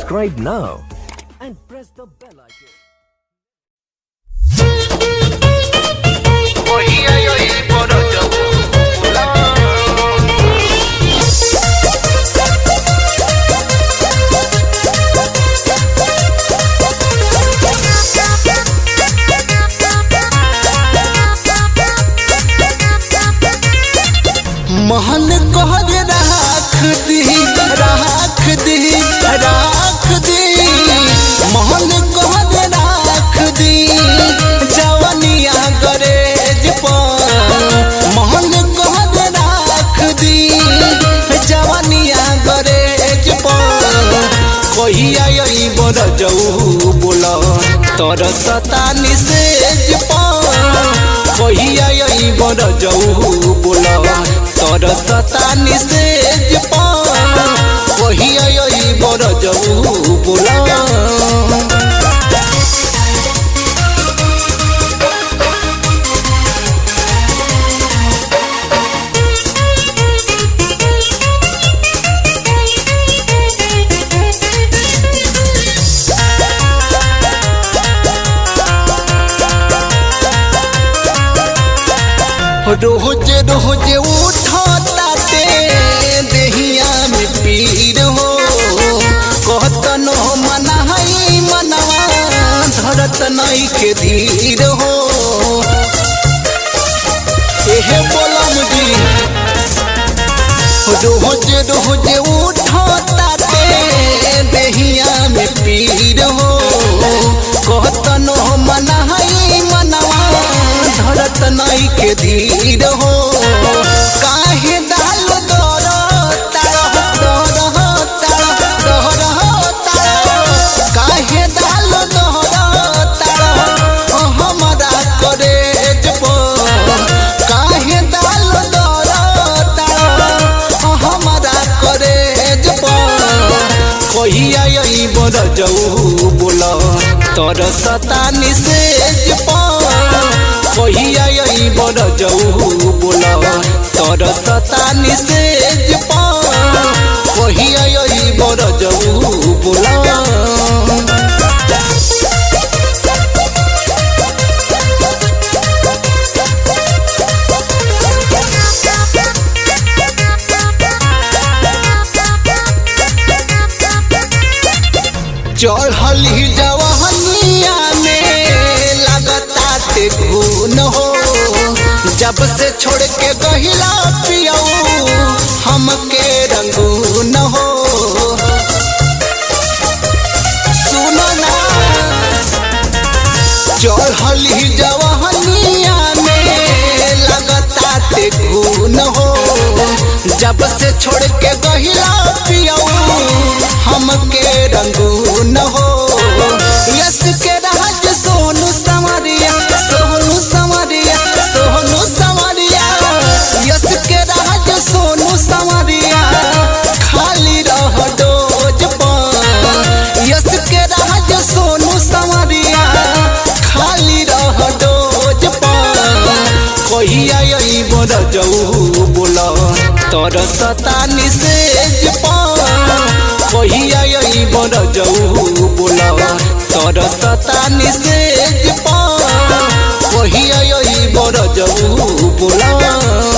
Subscribe now and press the bell icon. महल कहर राख दी राख दी राख दी महल कहर राख दी जवनिया गरेज पर महल कहर राख दी जवनिया गरेज पर कहिया यही बर जाऊ बोल तर सतानी सेज पर कहिया यही बर जाऊ बोल तर सतानी सेज पर कहिया यही बर जाऊ बोल रोज रोज उठताते देहिया में पीर हो कहतन हो मनाई मनवा धरत नहीं के धीर हो एहे बोलम जी रोज रोज उठताते देहिया में पीर हो कहतन हो मनाई मनवा धरत नहीं के धीर हो काहे दाल दर तार दर तार दर तार काहे दाल दर तार हमरा करेज पर काहे दाल दर तार हमरा करेज पर कहिया यही बर जाऊ बोल तर सतानी सेज पर कहिया यही बर जाऊ बोल तर सतानी सेज पर कहिया यही बर जाऊ बोल चढ़ली जवहनिया में लगता ते घून हो जब से छोड़ के गहिला पियऊ हमके रंगून हो सुनो ना चढ़ली जवहनिया में लगता ते घून हो जब से छोड़ के गहिला पियऊ हमके रंगून हो यस के राज सोनू संवरिया सोनू संवरिया सोनू संवरिया यस के राज सोनू संवरिया खाली रह डोज पर यस के राज सोनू संवरिया खाली रह डोज पर कहिया यही बर जाऊ बोल तर सतानी सेज पर कहिया यही बर जाऊ बोल तर सतानी सेज पर कहिया यही बर जाऊ बोल